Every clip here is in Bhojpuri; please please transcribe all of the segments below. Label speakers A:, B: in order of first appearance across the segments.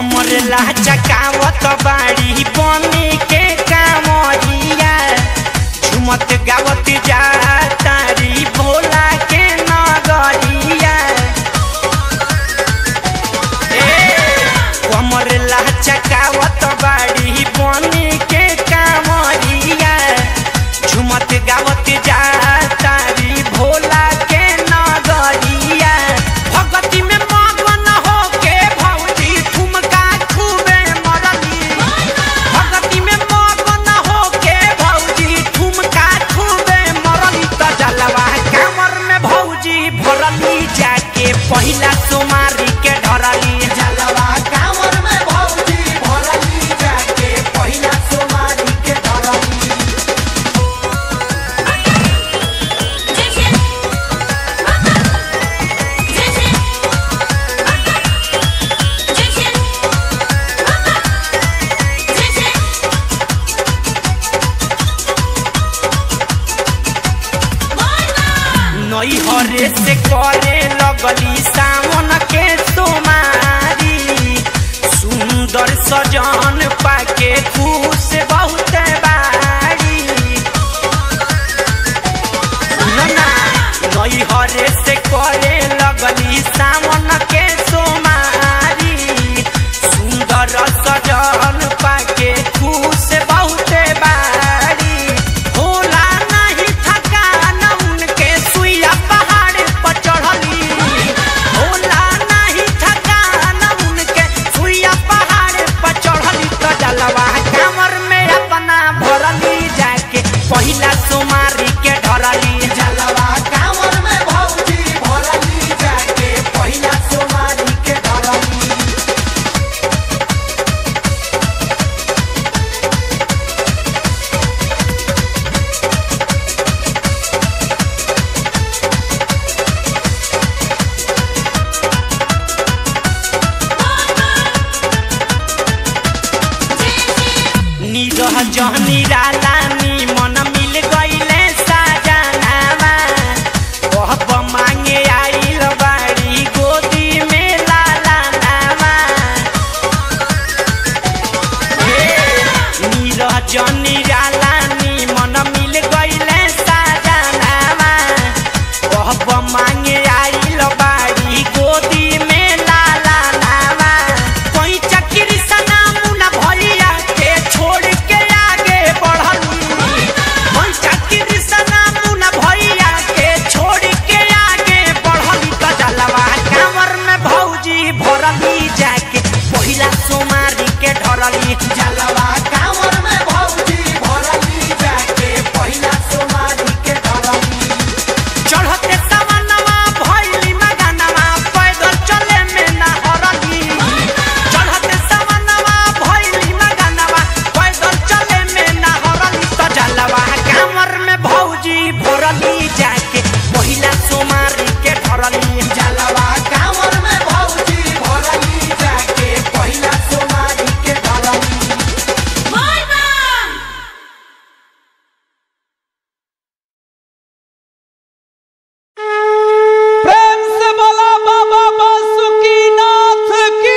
A: कमर लाचकावत बाड़ी बनी के कामरिया झुमत गावत जा तारी भोला के नगरिया ए, कमर लाचकावत बाड़ी बनी के कामरिया झुमत गावत जा तारी भोला के नगरिया भगती में मगन होके भौजी ठुमका खूबे मरली भगती में मगन होके भौजी ठुमका खूबे मरली त जलवा कमर में भौजी भरली जाके पहिला सोमारी के ढरली जलवा कमर में भौजी भरली जाके पहिला सोमारी के ढरली नई हरे से करे लगली सावन के तुम्हारी सुंदर सजन पाके खुश बहुत बारी सुनो ना, नई हरे से करे लगली सावन के तुम्हारी सुंदर सजन पाके खुश बहुत बारी होला नहीं थकान उनके सुइया पहाड़ पर चढ़ली होला नहीं थकान उनके सुइया पहाड़ पर चढ़ली तो जलवा कमर में अपना भरली जाके पहिला सोमारी के ढरली जलवा कमर में भौजी भरली जाके पहिला सोमारी के ढरली निरह जहनी रालानी मन मिल गईले साजनावा कहब मांगे आइल बाड़ी गोदी में लाला नावा निरह जहनी रालानी मन मिल गईले साजनावा कहब मांगे आइल बाड़ी गोदी में लाला नावा कोई चक्री सना मुना भलिया के छोड़ के आगे बढ़ली कोई चक्री सना मुना भैया के छोड़ के आगे बढ़ली त जलवा कांवर में भौजी भरली जाके पहिला सोमारी के ढरली जलवा कांवर में भौजी भरली जाके पहिला सोमारी के ढरली चढ़ते सवनवा भैली मगनवा पैदल चले में ना हरली चढ़ते सवनवा भैली मगनवा पैदल चले में ना हरली त जलवा कांवर में भौजी भरली जाके पहिला सोमारी के ढरली जलवा कांवर में भौजी भरली जाके पहिला सोमारी के ढरली
B: प्रेम से बोला बाबा बासुकीनाथ की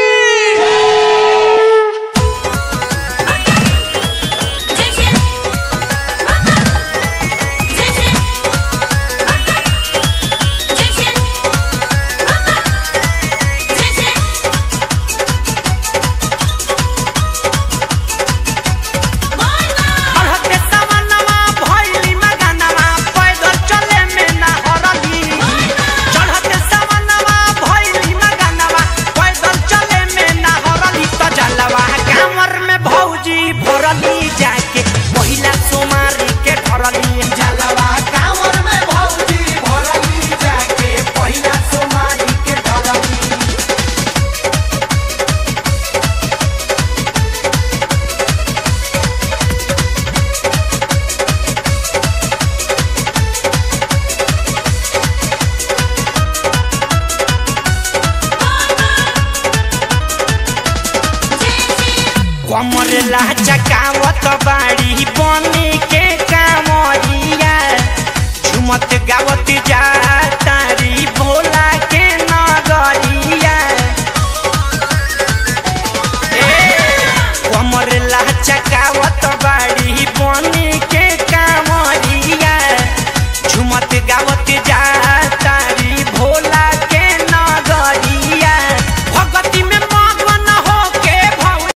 A: चढ़ते सवनवा भैली मगनवा पैदल चले में ना हरली चढ़ते सवनवा भैली मगनवा पैदल चले में ना हरली त जलवा कांवर में भौजी भरली जाके पहिला सोमारी के ढरली जलवा कांवर में भौजी भरली जाके पहिला सोमारी के ढरली कमर लाचकावत बाड़ी बनी के कामरिया झुमत गावत जा